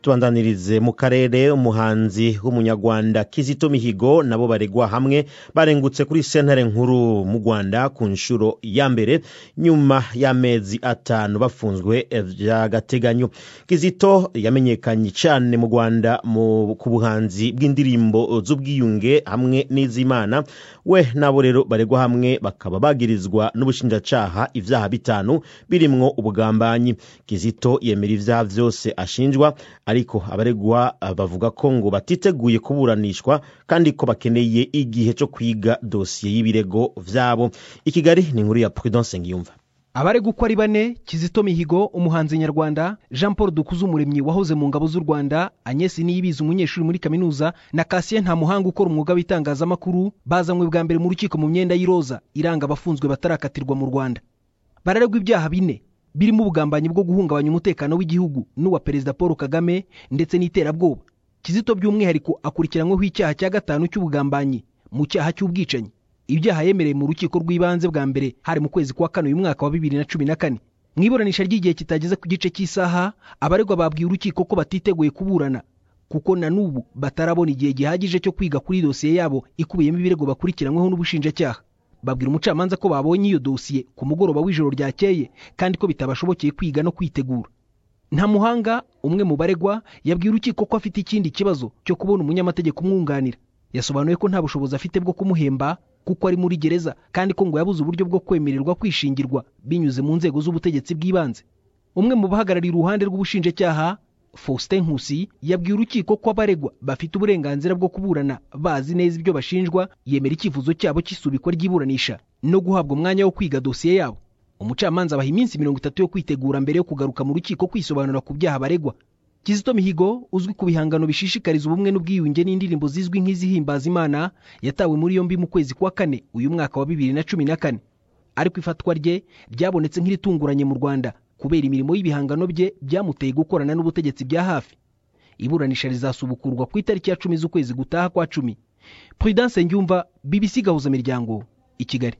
tubandanirize mu karere umuhanzi w'umunyarwanda kizito mihigo nabo baregwa hamwe barengutse kuri sentare nkuru mu rwanda ku nshuro ya mbere nyuma y'amezi atanu bafunzwe by'agateganyo kizito yamenyekanye cyane mu rwanda ku buhanzi bw'indirimbo z'ubwiyunge hamwe n'iz'imana we nabo rero baregwa hamwe bakaba bagirizwa n'ubushinjacyaha ibyaha bitanu birimwo ubugambanyi kizito yemera ibyaha byose ashinjwa ariko abaregwa bavuga ko ngo batiteguye kuburanishwa kandi ko bakeneye igihe cyo kwiga dosiye y'ibirego byabo i kigali ni inkuru ya prudence ngiyumva abaregwa uko ari bane kizito mihigo umuhanzi nyarwanda jean paul dukuzumuremyi wahoze mu ngabo z'u rwanda agnes niyibizi umunyeshuri muri kaminuza na kasiye nta muhanga ukora umwuga w'itangazamakuru bazanywe bwa mbere mu rukiko mu myenda y'iroza iranga abafunzwe batarakatirwa mu rwanda bararegwa ibyaha bine birimo ubugambanyi bwo guhungabanya umutekano w'igihugu n'uwa perezida paul kagame ndetse n'iterabwoba kizito by'umwihariko akurikiranyweho icyaha cya gatanu cy'ubugambanyi mu cyaha cy'ubwicanyi ibyaha yemereye mu rukiko rw'ibanze bwa mbere hari mu kwezi kwa kane uyu mwaka wa bibiri na cumi na kane mu iburanisha ry'igihe kitageze ku gice cy'isaha abaregwa babwiye urukiko ko batiteguye kuburana kuko na n'ubu batarabona igihe gihagije cyo kwiga kuri dosiye yabo ikubiyemo ibirego bakurikiranyweho n'ubushinjacyaha babwira umucamanza ko babonye iyo dosiye ku mugoroba w'ijoro ryakeye kandi ko bitabashobokeye kwiga no kwitegura nta muhanga umwe mu baregwa yabwiye urukiko ko afite ikindi kibazo cyo kubona umunyamategeko umwunganira yasobanuye ko nta bushobozi afite bwo kumuhemba kuko ari muri gereza kandi ko ngo yabuze uburyo bwo kwemererwa kwishingirwa binyuze mu nzego z'ubutegetsi bw'ibanze umwe mu bahagarariye uruhande rw'ubushinjacyaha faustin nkusi yabwiye urukiko ko abaregwa bafite uburenganzira bwo kuburana bazi neza ibyo bashinjwa yemera icyifuzo cyabo cy'isubikwa ry'iburanisha no guhabwa umwanya wo kwiga dosiye yabo umucamanza abaha iminsi mirongo itatu yo kwitegura mbere yo kugaruka mu rukiko kwisobanura ku byaha baregwa kizito mihigo uzwi ku bihangano bishishikariza ubumwe n'ubwiyunge n'indirimbo zizwi nk'izihimbaza imana yatawe muri yombi mu kwezi kwa kane uyu mwaka wa bibiri na cumi na kane ariko ifatwa rye ryabonetse nk'iritunguranye mu rwanda kubera imirimo y'ibihangano bye byamuteye gukorana n'ubutegetsi bya hafi iburanisha rizasubukurwa ku itariki ya cumi z'ukwezi gutaha kwa cumi prudence ngyumva bbc gahuza miryango i kigali